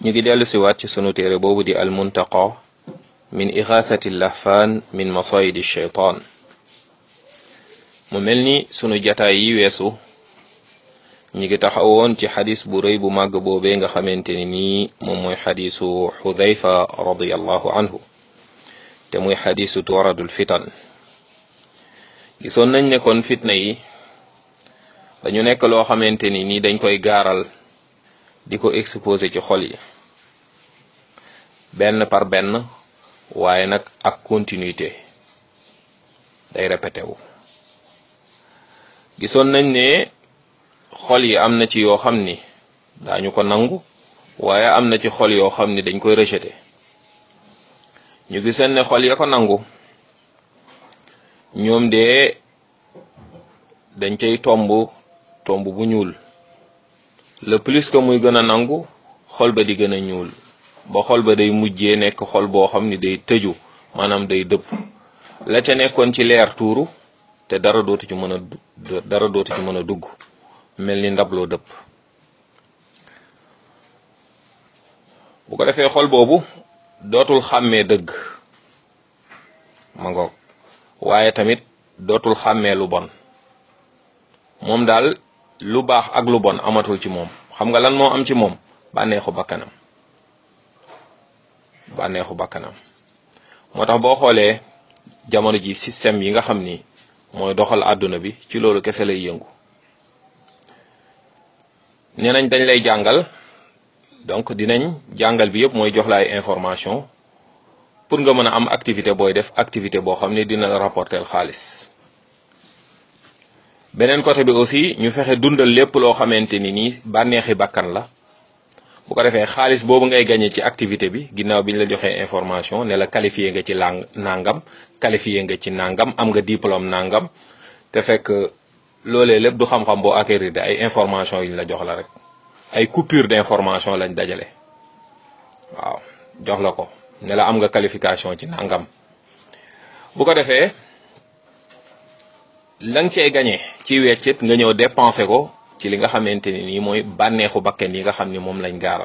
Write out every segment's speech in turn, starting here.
ñu ngi dellu siwaat ci sunu téere boobu di almuntaqa min ixaathati lahfaan min masayidi shaytaan mu mel ni sunu jataay yi weesu ñi ngi taxawoon ci xadis bu rëy bu màgg boobee nga xamante ni nii moom mooy xadisu xudayfa radiallahu anhu te muy xadisu turadul fitan gisoon nañ ne kon fitna yi dañu nekk loo xamante ni nii dañ koy gaaral di ko exposé ci xol yi benn par benn waaye nag ak continuité day répété wu gisoon nañ ne xol yi am na ci yoo xam ni daañu ko nangu waaye am na ci xol yoo xam ni dañ koy rejeté ñu gisoon ne xol ya ko nangu ñoom de dañ cay tomb tomb bu ñuul le plus que muy gën a nangu xol ba di gën a ñuul ba xol ba day mujjee nekk xol boo xam ni day tëju maanaam day dëpp la ca nekkoon ci leer tuuru te dara dootu ci mën a dara dootu ci mën a dugg mel ni ndabloo dëpp bu ko defee xol boobu dootul xàmmee dëgg ma ngoog waaye tamit dootul xàmmee lu bon moom daal lu baax ak lu bon amatul ci moom xam nga lan moo am ci moom bànneexu bakkanam bànneexu bakkanam moo tax boo xoolee jamono ji système yi nga xam ni mooy doxal àdduna bi ci loolu kese lay yëngu nee nañ dañ lay jàngal donc dinañ jàngal bi yëpp mooy jox la ay information pour nga mën a am activité booy def activité boo xam ne dina la rapporter xaalis beneen côté bi aussi ñu fexe dundal lépp loo xamante ni nii bànneexi bakkan la bu ko defee xaalis boobu ngay gagné ci activité bi ginnaaw bi ñu la joxee information ne la qualifié nga ci lang nangam qualifié nga ci nangam am nga diplôme nangam te fekk loolee lépp du xam-xam boo acquérir de ay information yi ñu la jox la rek ay coupure d'information lañ dajale waaw jox la ko ne la am nga qualification ci nangam bu ko defee la nga cey gagné ci weccit nga ñëw dépensé ko ci li nga xamante ni nii mooy bànneexu bakken yi nga xam ni moom lañ gaaral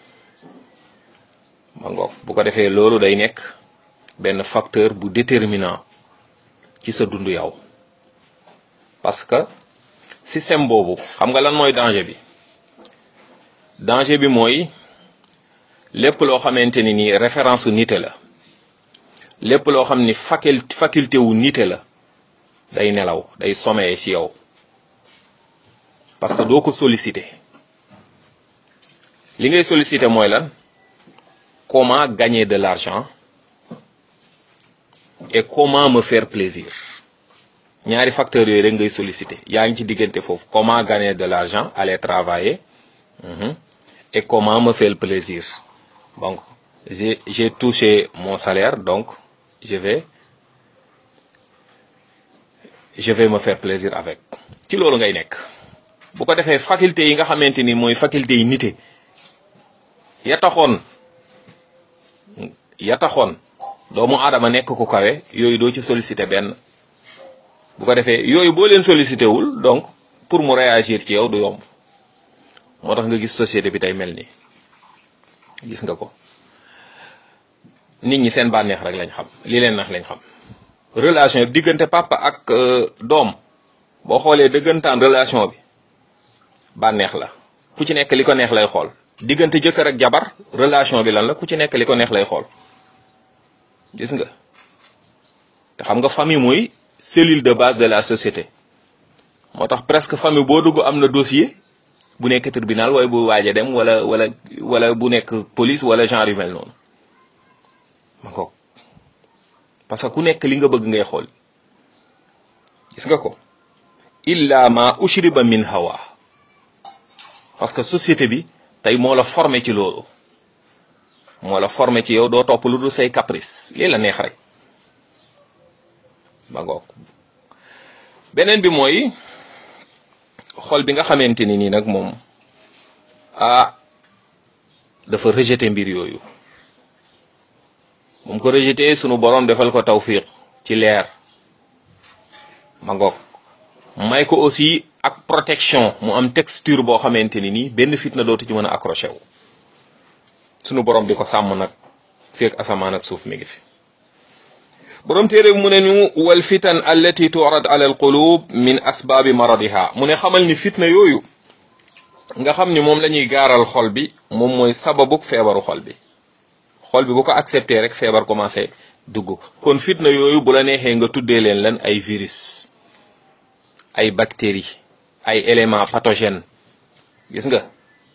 ma ngoog bu ko defee loolu day nekk benn facteur bu déterminant ci sa dund yow parce que système boobu xam nga lan mooy danger bi danger bi mooy lépp loo xamante ni nii référence u nite la lépp loo xam ni faculté faculté wu nite la day nelaw day sommeiller ci yow parce que doo ko solliciter li ngay solliciter mooy lan comment gagner de l'argent et comment me faire plaisir ñaari facteurs yooyu rek ngay solliciter yaa ngi ci diggante foofu comment gagner de l'argent aller travailler et comment me faire plaisir donc j'ai j'ai touché mon salaire donc je vais je vais me faire plaisir avec ci loolu ngay nekk bu ko defee faculté yi nga xamante ni mooy faculté yi nite ya taxoon ya taxoon doomu aadama nekk ku kawe yooyu doo ci sollicité benn bu ko defee yooyu boo leen sollicité wul donc pour mu réagir ci yow du yomb moo tax nga gis société bi tey mel nii gis nga ko nit ñi seen bànneex rek lañ xam li leen nax lañ xam relation bi diggante papa ak doom boo xoolee dëggantaan relation bi bànneex la ku ci nekk li ko neex lay xool diggante jëkkër ak jabar relation bi lan la ku ci nekk li ko neex lay xool gis nga te xam nga famille mooy cellule de base de la société moo tax presque famille boo dugg am na dossier bu nekk tribunal waaye bu waaj a dem wala wala wala bu nekk police wala genre yu mel noonu ma ko parce que ku nekk li nga bëgg ngay xool gis nga ko illa ma ushriba min hawa parce que société bi tey moo la formé ci loolu moo la formé ci yow doo topp lu dul say caprice lii la neex rek ba ngoog beneen bi mooy xol bi nga xamante ni nii nag moom ah dafa rejeté mbir yooyu moom ko rejeté sunu borom defal ko tawfiq ci leer ma ngoog may ko aussi ak protection mu am texture boo xamante ni nii benn fitna dootu ci mën a accroché wu sunu borom di ko sàmm nag feek asamaan ak suuf mi ngi fi borom téere mu ne ñu wal fitan allati turad ala al qulub min asbaabi maradiha mu ne xamal ni fitna yooyu nga xam ni moom la ñuy gaaral xol bi moom mooy sababuk feebaru xol bi xol bi bu ko accepté rek feebar commencé dugg kon fitna yooyu bu la neexee nga tuddee leen lan ay virus ay bactéries ay éléments pathogènes gis nga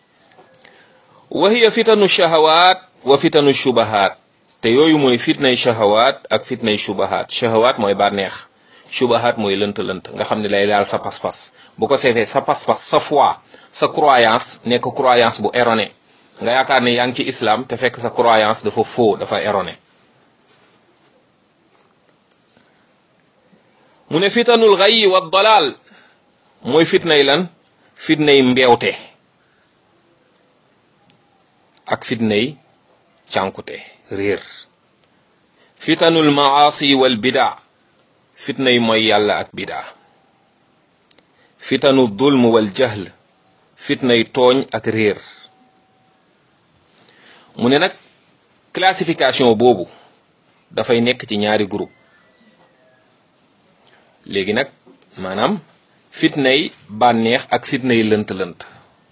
wa hiya fitanu shahawaat wa fitanu shubahaat te yooyu mooy fitnay shahawaat ak fitnay shubahaat shahawaat mooy bànneex shubahaat mooy lënt-lënt nga xam ne lay daal sa pas-pas bu ko seefee sa pas-pas sa foi sa croyance nekk croyance bu erroné nga yaakaar ne yaa ngi ci islam te fekk sa croyance dafa faux dafa erroné mu ne fitanul xayyi wa dalal mooy fitnay lan fitnay mbeewte ak fitnay cànkute réer fitanul maasi wal bida fitnay mooy yàlla ak bida fitanu dulm wal jahl fitnay tooñ ak réer mu ne nag classification boobu dafay nekk ci ñaari groupe léegi nag maanaam fitnay bànneex ak fitnay lënt-lënt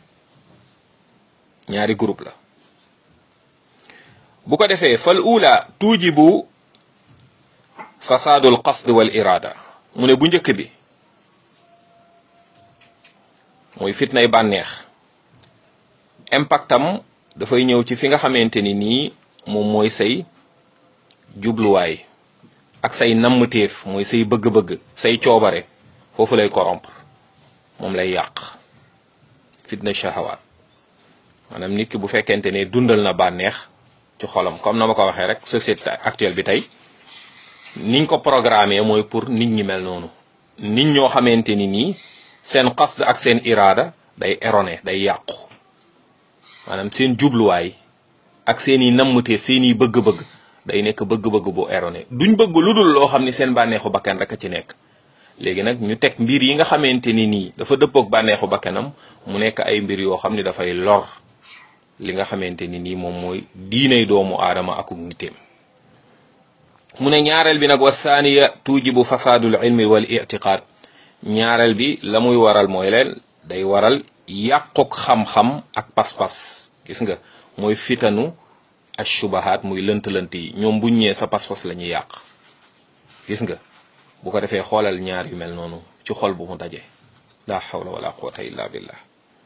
ñaari groupe la bu ko defee fal ula tuujibu fasaadul qasd wal irada mu ne bu njëkk bi mooy fitnay bànneex impactam dafay ñëw ci fi nga xamante ni nii moom mooy say jubluwaay ak say nammteef mooy say bëgg-bëgg say coobare foofu lay corrompre moom lay yàq fitna shahawaat maanaam nit ki bu fekkente ne dundal na bànneex ci xolam comme na ma ko waxee rek société actuelle bi tey niñ ko programmé mooy pour nit ñi mel noonu nit ñoo xamante ni nii seen qasd ak seen iraada day erroné day yàqu maanaam seen jubluwaay ak seeni nammteef seeni bëgg-bëgg day nekk bëgg-bëgg bu erroné duñ bëgg lu dul loo xam ni seen bànneexu bakkan rek a ci nekk léegi nag ñu teg mbir yi nga xamante ni nii dafa dëppook bànneexu bakkanam mu nekk ay mbir yoo xam ni dafay lor li nga xamante ni nii moom mooy diinay doomu aadama akuk niteem mu ne ñaareel bi nag wa thaniya tujibu fasaadul ilmi wal itiqaad ñaareel bi la muy waral mooy leen day waral yàquk xam-xam ak pas-pas gis nga mooy fitanu ashubahaat muy lënt-lënt yi ñoom buñ ñëwee sa pas-pas la ñuy yàq gis nga bu ko defee xoolal ñaar yu mel noonu ci xol bu mu daje la hawla wala quwwata illa billah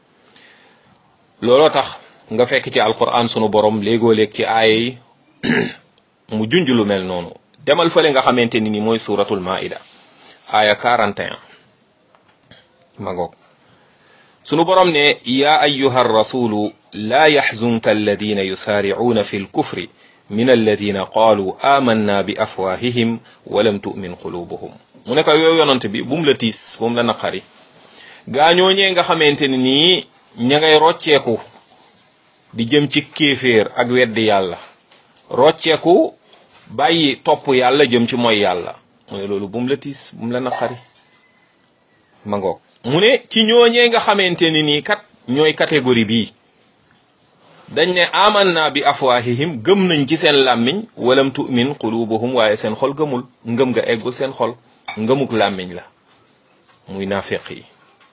looloo tax nga fekk ci alquran sunu borom léegoo léeg ci aaya yi mu junj lu mel noonu demal fële nga xamante ni ni mooy suratul maida aaya 41 ma ngoog sunu borom ne ya ayyuha rasulu la yaxzunka alladina yusaaricuuna fi lkufri min alladina qaalu amanna bi afwahihim walam tu'min qulubuhum mu ne ko yow yonant bi bum la tiis bum la naqari gaañooñee nga xamante ni nii ña ngay rocceeku di jëm ci kéeféer ak weddi yàlla rocceeku bàyyi topp yàlla jëm ci mooy yàlla mu ne loolu bum la tiis bum la naqari ma ngoog mu ne ci ñooñee nga xamante ni nii kat ñooy catégorie bii dañ ne amanna bi afwahihim gëm nañ ci seen làmmiñ walam tu'min qulubuhum waaye seen xol gëmul ngëm nga eggul seen xol ngëmuk làmmiñ la muy naafeq yi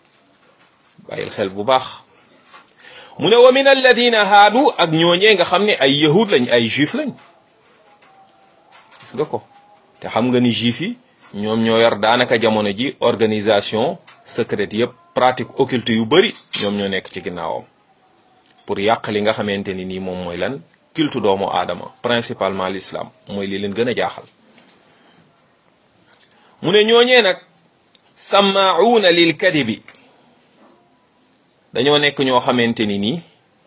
bàyyil xel bu baax mu ne wa min alladina haadu ak ñooñee nga xam ne ay yahud lañ ay juif lañ gis nga ko te xam nga ni juif yi ñoom ñoo yor daanaka jamono ji organisation secrète yëpp pratique occulte yu bari ñoom ñoo nekk ci ginnaawam pour yàq li nga xamante ni nii moom mooy lan cultu doomu aadama principalement l'islam mooy li leen gën a jaaxal mu ne ñooñee nag sammaauuna lil kadibi dañoo nekk ñoo xamante ni nii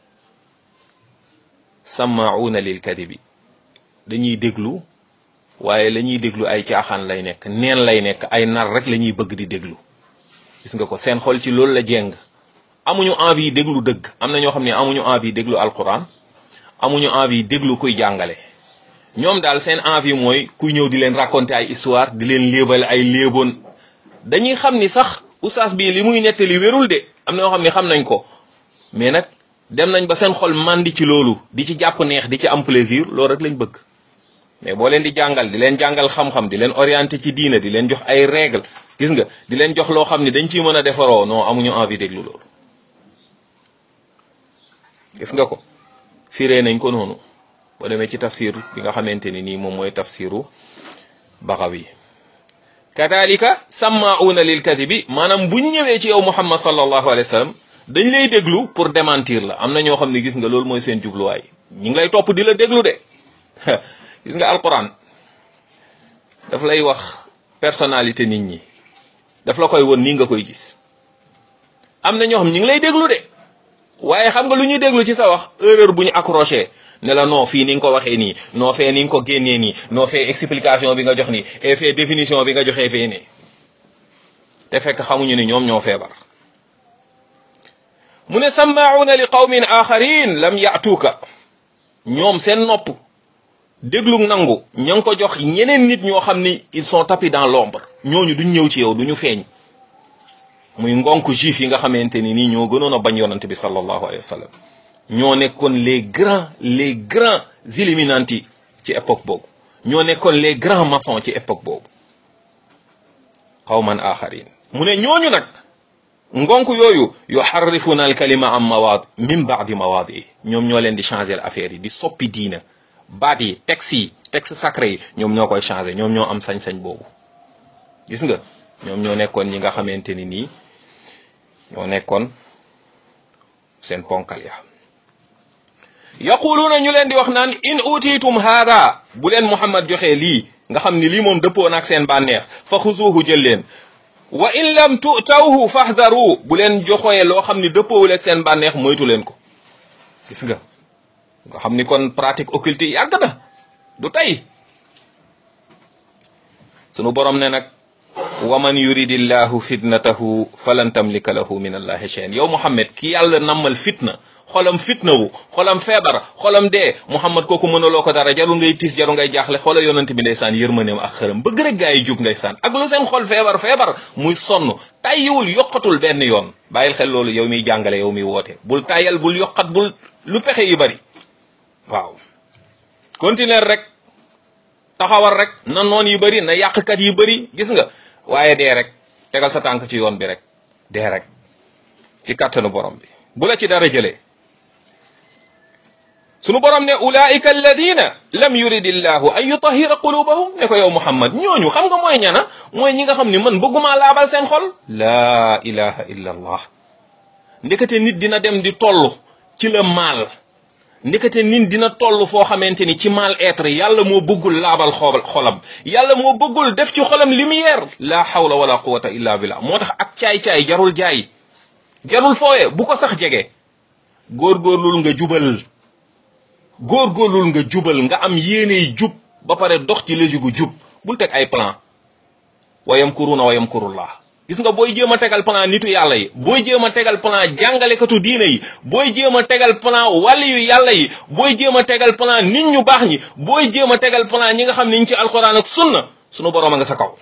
sammaauuna lil kadibi dañuy déglu waaye la ñuy déglu ay caaxaan lay nekk neen lay nekk ay nar rek la ñuy bëgg di déglu gis nga ko seen xol ci loolu la jeng amuñu envie déglu dëgg am na ñoo xam ne amuñu envie déglu alquran amuñu envie déglu kuy jàngale ñoom daal seen envie mooy kuy ñëw di leen raconter ay histoire di leen léebal ay léeboon dañuy xam ni sax oustaz bii li muy nettali wérul de am na ñoo xam ne xam nañ ko mais nag dem nañ ba seen xol màndi ci loolu di ci jàpp neex di ci am plaisir loolu rek lañ bëgg mais boo leen di jàngal di leen jàngal xam-xam di leen orienté ci diina di leen jox ay règle gis nga di leen jox loo xam ni dañ ciy mën a defaroo non amuñu envie déglu loolu gis nga ko firee nañ ko noonu boo demee ci tafsir bi nga xamante ni nii moom mooy tafsiru Baxawi kadalika sammauna lil kadibi maanaam buñ ñëwee ci yow Muhammad sallallahu alayhi wa sallam dañ lay déglu pour démentir la am na ñoo xam ne gis nga loolu mooy seen jubluwaay ñi ngi lay topp di la déglu de gis nga alquran daf lay wax personnalité nit ñi daf la koy won nii nga koy gis am na ñoo xam ñi ngi lay déglu de waaye xam nga lu ñuy déglu ci sa wax erreur bu ñu accroché ne la non fii ni nga ko waxee nii noo fee ni nga ko génnee nii noo fee explication bi nga jox nii et fee définition bi nga joxee fee nii te fekk xamuñu ni ñoom ñoo feebar mu ne sammauna li qawmin axarin lam yaatuuka ñoom seen nopp déglu nangu ña ngi ko jox ñeneen nit ñoo xam ni ils sont tapis dans l'ombre ñooñu duñ ñëw ci yow duñu feeñ muy ngonk juif yi nga xamante ni nii ñoo gënoon a bañ yonante bi sallallahu alayhi wa sallam ñoo nekkoon les grands les grands illuminati ci époque boobu ñoo nekkoon les grands maçons ci époque boobu qawman axarin mu ne ñooñu nag ngonk yooyu yuharrifuna al kalima am mawaad min baadi mawaadi ñoom ñoo leen di changer affaire yi di soppi diina baat yi texte yi texte sacré yi ñoom ñoo koy changer ñoom ñoo am sañ-sañ boobu gis nga ñoom ñoo nekkoon ñi nga xamante ni nii ñoo nekkoon seen ponkal ya yaquluuna ñu leen di wax naan in utiitum haada bu leen muhammad joxee lii nga xam ni lii moom dëppoo naag seen bànneex fa xuzuuhu jël leen wa in lam tutawhu fahdharu bu leen joxee loo xam ni dëppoowul ak seen bànneex moytu leen ko gis nga nga xam ni kon pratique occulte yi yàgg na du tey sunu borom ne nag wa man yuridillahu fitnatahu falan tamlika lahu min allahi shay'an yow muhammad ki yàlla nammal fitna xolam fitna wu xolam feebar xolam dee muhammad kooku mënaloo ko dara jarul ngay tiis jarul ngay jaaxle xoola yonent bi ndeysaan yërmaneem ak xërëm bëgg rek gaa yi jug ndeysaan ak lu seen xol feebar feebar muy sonn tàyyiwul yokkatul benn yoon bàyyil xel loolu yow miy jàngale yow miy woote bul tàyyal bul yokkat bul lu pexe yi bari waaw continuer rek taxawal rek na noon yi bari na yàqkat yi bari gis nga waaye dee rek tegal sa tànk ci yoon bi rek dee rek ci kàttanu borom bi bu la ci dara jëlee sunu borom ne ulaika alladina lam yurid illahu an yutahira qulubahum ne ko yow muhammad ñooñu xam nga mooy ñana mooy ñi nga xam ni man bëgguma laabal seen xol laa ilaha illa allah ndekete nit dina dem di toll ci la maal ndekete nit dina toll foo xamante ni ci mal être yàlla moo bëggul laabal xool xolam yàlla moo bëggul def ci xolam lumière la hawla wala quwata illa billah moo tax ak caay-caay jarul jaay jarul fooye bu ko sax jege góorgóorlul nga jubal góorgóorlul nga jubal nga am yéeney jub ba pare dox ci léegi gu jub bul teg ay plan wayam kuruna wayam kurullah gis nga booy jéem a tegal plan nitu yàlla yi booy jéem a tegal plan jàngalekatu diine yi booy jéem a tegal plan wàlli yu yàlla yi booy jéem a tegal plan nit ñu baax ñi booy jéem a tegal plan ñi nga xam ne ñu ci alxuraan ak sunna sunu borom a nga sa kaw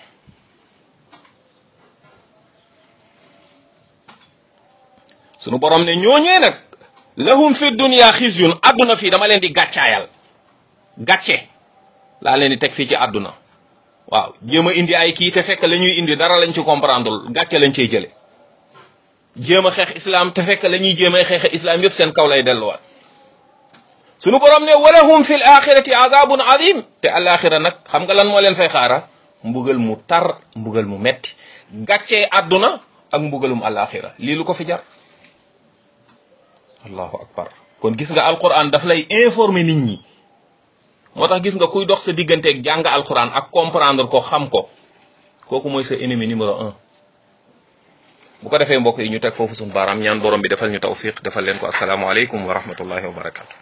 sunu borom ne ñooñee nag lahum fi dunya xizyun àdduna fii dama leen di gàccaayal gàcce laa leen di teg fii ci àdduna waaw jéem a indi ay kii te fekk la ñuy indi dara lañ ci comprendre gàcce lañ cey jële jéem a xeex islam te fekk la ñuy jéem a xeex islam yëpp seen kaw lay delluwaat sunu borom ne walahum fi l axirati azabun azim te alaxira nag xam nga lan moo leen fay xaara mbugal mu tar mbugal mu metti gàccee àdduna ak mbugalum alaxira lii lu ko fi jar allahu akbar kon gis nga alquran daf lay informer nit ñi moo tax gis nga kuy dox sa digganteeg jàng alquran ak comprendre ko xam ko kooku mooy sa ennemi numéro un bu ko defee mbokk yi ñu teg foofu suñu baaraam ñaan borom bi defal ñu tawfiq defal leen ko asalaamaaleykum wa rahmatullahi wa barakatu